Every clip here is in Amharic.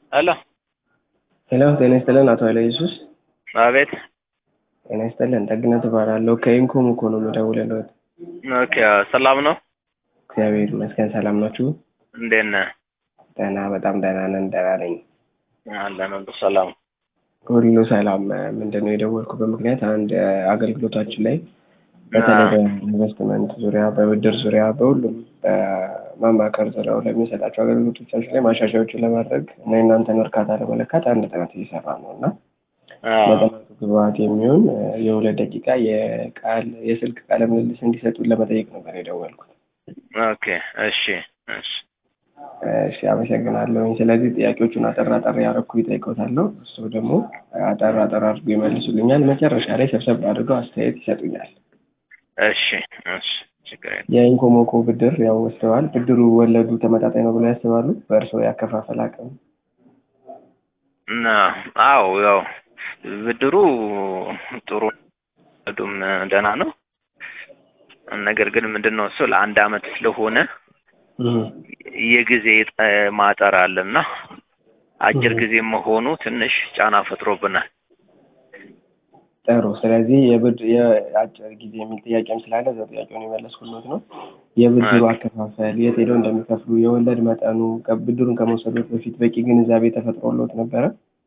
ሄሎ ሄሎ ጤና ይስጥልን አቶ ኃይለ ኢየሱስ። አቤት። ጤና ይስጥልን ደግነት እባላለሁ ከኢንኮም እኮ ነው የምደውልልዎት። ኦኬ ሰላም ነው? እግዚአብሔር ይመስገን ሰላም ናችሁ? እንዴት ነህ? ደህና በጣም ደህና ነን ደህና ነኝ። አለን ሁሉ ሰላም። ሁሉ ሰላም። ምንድን ነው የደወልኩበት ምክንያት አንድ አገልግሎታችን ላይ በተለይ በኢንቨስትመንት ዙሪያ፣ በብድር ዙሪያ፣ በሁሉም በማማከር ዙሪያው ለሚሰጣቸው አገልግሎቶቻችን ላይ ማሻሻያዎችን ለማድረግ እና የእናንተን እርካታ ለመለካት አንድ ጥናት እየሰራ ነው እና ለጥናቱ ግብአት የሚሆን የሁለት ደቂቃ የቃል የስልክ ቃለ ምልልስ እንዲሰጡን ለመጠየቅ ነበር የደወልኩት። ኦኬ እሺ እሺ እሺ አመሰግናለሁኝ። ስለዚህ ጥያቄዎቹን አጠር አጠር ያደረኩ ይጠይቀውታለሁ። እሱ ደግሞ አጠር አጠር አድርጎ ይመልሱልኛል። መጨረሻ ላይ ሰብሰብ አድርገው አስተያየት ይሰጡኛል። እሺ እሺ ችግር የለም። የኢንኮሞኮ ብድር ያው ወስደዋል። ብድሩ ወለዱ ተመጣጣኝ ነው ብለው ያስባሉ? በእርስዎ ያከፋፈል አቅም? እና አዎ ያው ብድሩ ጥሩ ወለዱም ደህና ነው። ነገር ግን ምንድን ነው እሱ ለአንድ አመት ስለሆነ የጊዜ ማጠር አለና አጭር ጊዜ መሆኑ ትንሽ ጫና ፈጥሮብናል። ጥሩ። ስለዚህ የብድ የአጭር ጊዜ የሚል ጥያቄም ስላለ እዛ ጥያቄውን የመለስኩለት ነው። የብድሩ አከፋፈል የት ሄደው እንደሚከፍሉ የወለድ መጠኑ ብድሩን ከመውሰዶት በፊት በቂ ግንዛቤ ተፈጥሮሎት ነበረ?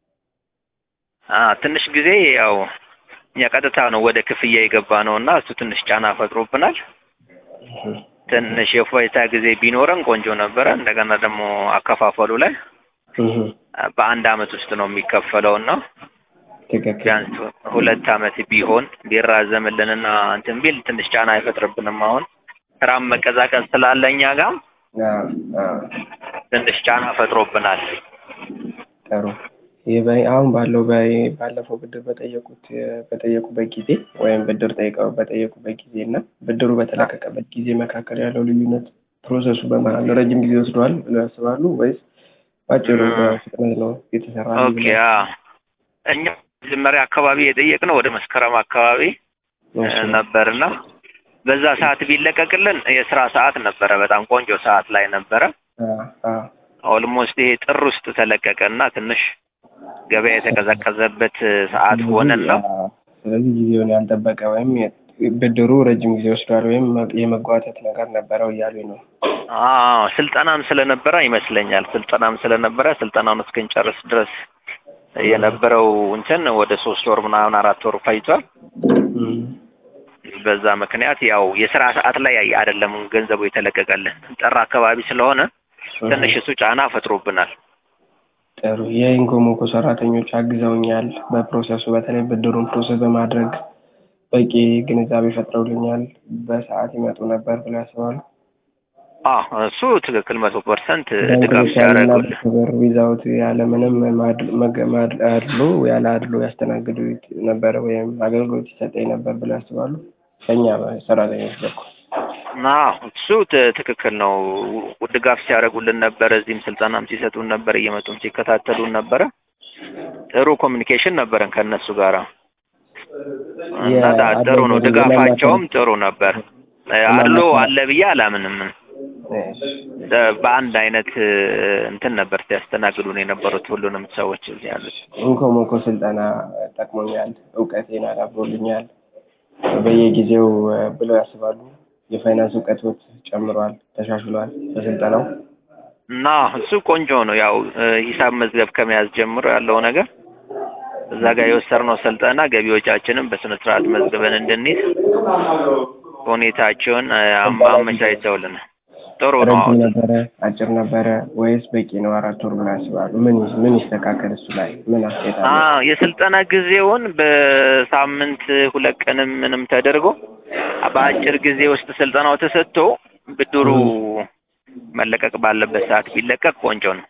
ትንሽ ጊዜ ያው እኛ ቀጥታ ነው ወደ ክፍያ የገባ ነው እና እሱ ትንሽ ጫና ፈጥሮብናል። ትንሽ የፎይታ ጊዜ ቢኖረን ቆንጆ ነበረ። እንደገና ደግሞ አከፋፈሉ ላይ በአንድ አመት ውስጥ ነው የሚከፈለው እና ቢያንስ ሁለት አመት ቢሆን ቢራዘምልንና እንትን ቢል ትንሽ ጫና አይፈጥርብንም። አሁን ስራም መቀዛቀዝ ስላለ እኛ ጋም ትንሽ ጫና ፈጥሮብናል። ጥሩ። አሁን ባለው ባለፈው ብድር በጠየቁት በጠየቁበት ጊዜ ወይም ብድር ጠይቀው በጠየቁበት ጊዜ እና ብድሩ በተለቀቀበት ጊዜ መካከል ያለው ልዩነት ፕሮሰሱ በመሀል ረጅም ጊዜ ወስደዋል ብለው ያስባሉ ወይስ ባጭሩ በፍጥነት ነው የተሰራ? ኦኬ እኛ መጀመሪያ አካባቢ የጠየቅነው ወደ መስከረም አካባቢ ነበርና በዛ ሰዓት ቢለቀቅልን የስራ ሰዓት ነበረ። በጣም ቆንጆ ሰዓት ላይ ነበረ። ኦልሞስት ይሄ ጥር ውስጥ ተለቀቀና ትንሽ ገበያ የተቀዘቀዘበት ሰዓት ሆነና ስለዚህ ጊዜውን ያልጠበቀ ወይም ብድሩ ረጅም ጊዜ ወስዷል ወይም የመጓተት ነገር ነበረው እያሉኝ ነው። አዎ ስልጠናም ስለነበረ ይመስለኛል። ስልጠናም ስለነበረ ስልጠናውን እስክንጨርስ ድረስ የነበረው እንትን ወደ ሶስት ወር ምናምን አራት ወር ፈጅቷል። በዛ ምክንያት ያው የስራ ሰዓት ላይ አይደለም ገንዘቡ የተለቀቀልን ጥር አካባቢ ስለሆነ ትንሽ እሱ ጫና ፈጥሮብናል። ጥሩ። የኢንኮሞኮ ሰራተኞች አግዘውኛል በፕሮሰሱ በተለይ ብድሩን ፕሮሰስ በማድረግ በቂ ግንዛቤ ፈጥረውልኛል። በሰዓት ይመጡ ነበር ብለው ያስባሉ? አዎ እሱ ትክክል መቶ ፐርሰንት ድጋፍ ሲያደርጉልን ክብር ዊዛውት ያለ ምንም አድሎ ያለ አድሎ ያስተናግዱ ነበረ ወይም አገልግሎት ይሰጠኝ ነበር ብለው ያስባሉ? ከኛ ሰራተኞች በኩል አዎ እሱ ትክክል ነው። ድጋፍ ሲያደርጉልን ነበረ። እዚህም ስልጠናም ሲሰጡን ነበር፣ እየመጡም ሲከታተሉን ነበረ። ጥሩ ኮሚኒኬሽን ነበረን ከእነሱ ጋር እና ጥሩ ነው። ድጋፋቸውም ጥሩ ነበር። አድሎ አለ ብዬ አላምንም። በአንድ አይነት እንትን ነበር ሲያስተናግዱን የነበሩት ሁሉንም ሰዎች እዚህ ያሉት። ኢንኮሞኮ ስልጠና ጠቅሞኛል፣ እውቀቴን አዳብሮልኛል በየጊዜው ብለው ያስባሉ? የፋይናንስ እውቀቶች ጨምሯል፣ ተሻሽሏል በስልጠናው እና እሱ ቆንጆ ነው። ያው ሂሳብ መዝገብ ከመያዝ ጀምሮ ያለው ነገር እዛ ጋር የወሰድነው ስልጠና ገቢ ወጪያችንን በስነ ስርዓት መዝግበን እንድንይዝ ሁኔታቸውን አመቻችተውልናል። ጥሩ ነው። ረጅም ነበረ አጭር ነበረ ወይስ በቂ ነው? አራት ወር ብለው ያስባሉ? ምን ምን ይስተካከል እሱ ላይ ምን አስተያየት አለ? የስልጠና ጊዜውን በሳምንት ሁለት ቀንም ምንም ተደርጎ በአጭር ጊዜ ውስጥ ስልጠናው ተሰጥቶ ብድሩ መለቀቅ ባለበት ሰዓት ቢለቀቅ ቆንጆ ነው።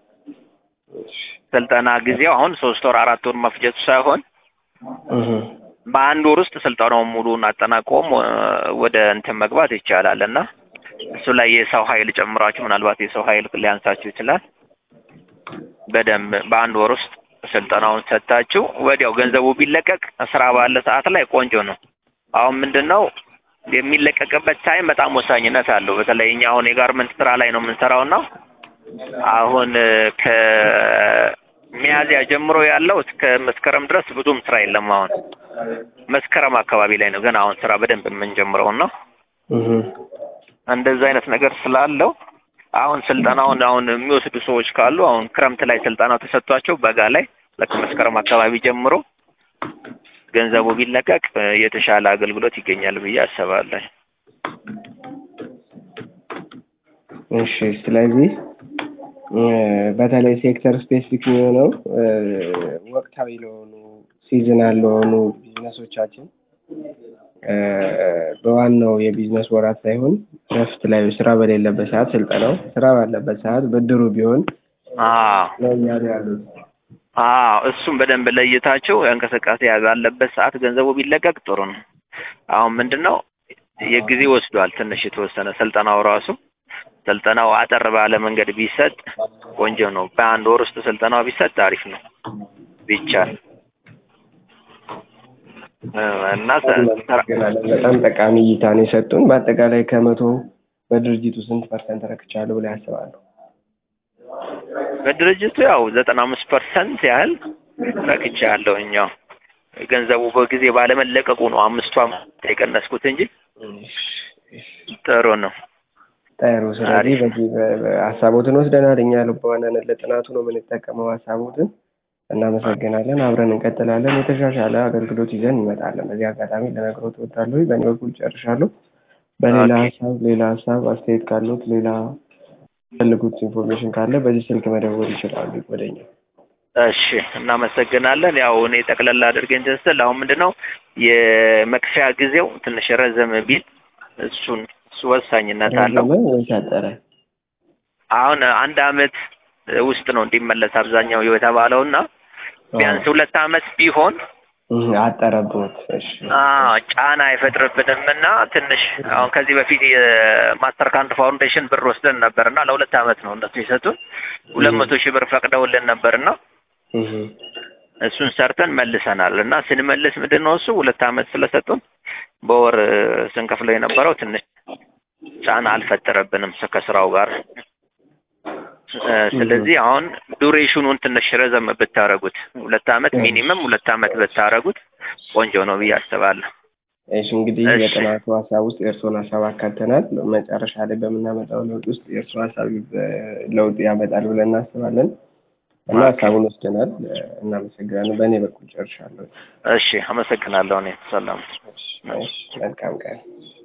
ስልጠና ጊዜው አሁን ሶስት ወር አራት ወር መፍጀቱ ሳይሆን በአንድ ወር ውስጥ ስልጠናውን ሙሉን አጠናቆም ወደ እንትን መግባት ይቻላል እና እሱ ላይ የሰው ኃይል ጨምራችሁ ምናልባት የሰው ኃይል ሊያንሳችሁ ይችላል። በደንብ በአንድ ወር ውስጥ ስልጠናውን ሰጥታችሁ ወዲያው ገንዘቡ ቢለቀቅ ስራ ባለ ሰዓት ላይ ቆንጆ ነው። አሁን ምንድን ነው የሚለቀቅበት ታይም በጣም ወሳኝነት አለው። በተለይ እኛ አሁን የጋርመንት ስራ ላይ ነው የምንሰራው እና አሁን ከሚያዝያ ጀምሮ ያለው እስከ መስከረም ድረስ ብዙም ስራ የለም። አሁን መስከረም አካባቢ ላይ ነው ገና አሁን ስራ በደንብ የምንጀምረው ነው። እህ እንደዛ አይነት ነገር ስላለው አሁን ስልጠናውን አሁን የሚወስዱ ሰዎች ካሉ አሁን ክረምት ላይ ስልጠናው ተሰጥቷቸው በጋ ላይ ልክ መስከረም አካባቢ ጀምሮ ገንዘቡ ቢለቀቅ እ፣ የተሻለ አገልግሎት ይገኛል ብዬ አስባለሁ። እሺ ስለዚህ እ፣ በተለይ ሴክተር ስፔሲፊክ የሚሆነው እ፣ ወቅታዊ ለሆኑ ሲዝናል ለሆኑ ቢዝነሶቻችን እ፣ በዋናው የቢዝነስ ወራት ሳይሆን እረፍት ላይ ስራ በሌለበት ሰዓት ስልጠናው፣ ስራ ባለበት ሰዓት ብድሩ ቢሆን አዎ ነው እያሉ ያሉት። አዎ እሱም በደንብ ለይታቸው እንቅስቃሴ ባለበት ሰዓት ገንዘቡ ቢለቀቅ ጥሩ ነው። አሁን ምንድን ነው የጊዜ ወስዷል ትንሽ የተወሰነ ስልጠናው ራሱ ስልጠናው አጠር ባለ መንገድ ቢሰጥ ቆንጆ ነው። በአንድ ወር ውስጥ ስልጠናው ቢሰጥ አሪፍ ነው ቢቻል እ፣ እና ሰ- ስራ- እናመሰግናለን። በጣም ጠቃሚ እይታ ነው የሰጡን። በአጠቃላይ ከመቶ በድርጅቱ ስንት ፐርሰንት ረክቻለሁ ብለው ያስባሉ? በድርጅቱ ያው ዘጠና አምስት ፐርሰንት ያህል ረክቻለሁ። እኛው ገንዘቡ በጊዜ ባለመለቀቁ ነው አምስቱ አመት የቀነስኩት እንጂ ጥሩ ነው። ጥሩ። ስለዚህ አሪፍ። በዚህ በ- በ- ሀሳቦትን ወስደናል። እኛ በዋናነት ለጥናቱ ነው የምንጠቀመው ሀሳቦትን። እናመሰግናለን። አብረን እንቀጥላለን። የተሻሻለ አገልግሎት ይዘን እንመጣለን። በዚህ አጋጣሚ ለነግሮት እወዳለሁ። በእኔ በኩል ጨርሻለሁ። በሌላ ኦኬ። ሀሳብ ሌላ ሀሳብ አስተያየት ካሉት ሌላ ፈልጉት ኢንፎርሜሽን ካለ በዚህ ስልክ መደወል ይችላሉ ወደኛ። እሺ እናመሰግናለን። ያው እኔ ጠቅለላ አድርገን ተስል አሁን ምንድን ነው የመክፈያ ጊዜው ትንሽ ረዘም ቢል እሱን እሱ ወሳኝነት አለው። ረዘመ ወይስ አጠረ? አሁን አንድ አመት ውስጥ ነው እንዲመለስ አብዛኛው የተባለው እና ቢያንስ ሁለት አመት ቢሆን እህ፣ አጠረብዎት? እሺ አዎ ጫና አይፈጥርብንም እና ትንሽ አሁን ከዚህ በፊት የማስተር ካርድ ፋውንዴሽን ብር ወስደን ነበር እና ለሁለት አመት ነው እነሱ የሰጡን ሁለት መቶ ሺህ ብር ፈቅደውልን ነበር እና እህ፣ እሱን ሰርተን መልሰናል እና ስንመልስ ምንድን ነው እሱ ሁለት አመት ስለሰጡን በወር እ፣ ስንከፍለው የነበረው ትንሽ ጫና አልፈጠረብንም ስ- ከስራው ጋር እ፣ ስለዚህ አሁን ዱሬሽኑን ትንሽ ረዘም ብታረጉት ሁለት አመት ሚኒመም ሁለት አመት ብታረጉት ቆንጆ ነው ብዬ አስባለሁ። እሺ እንግዲህ እሺ። የጥናቱ ሀሳብ ውስጥ የእርስዎን ሀሳብ አካተናል። መጨረሻ ላይ በምናመጣው ለውጥ ውስጥ የእርስዎ ሀሳብ እ፣ ለውጥ ያመጣል ብለን እናስባለን እና ኦኬ። ሀሳቡን ወስደናል። እ፣ እናመሰግናለን። በእኔ በኩል ጨርሻለሁ። እሺ አመሰግናለሁ። እኔ ሰላም እሺ፣ መልካም ቀን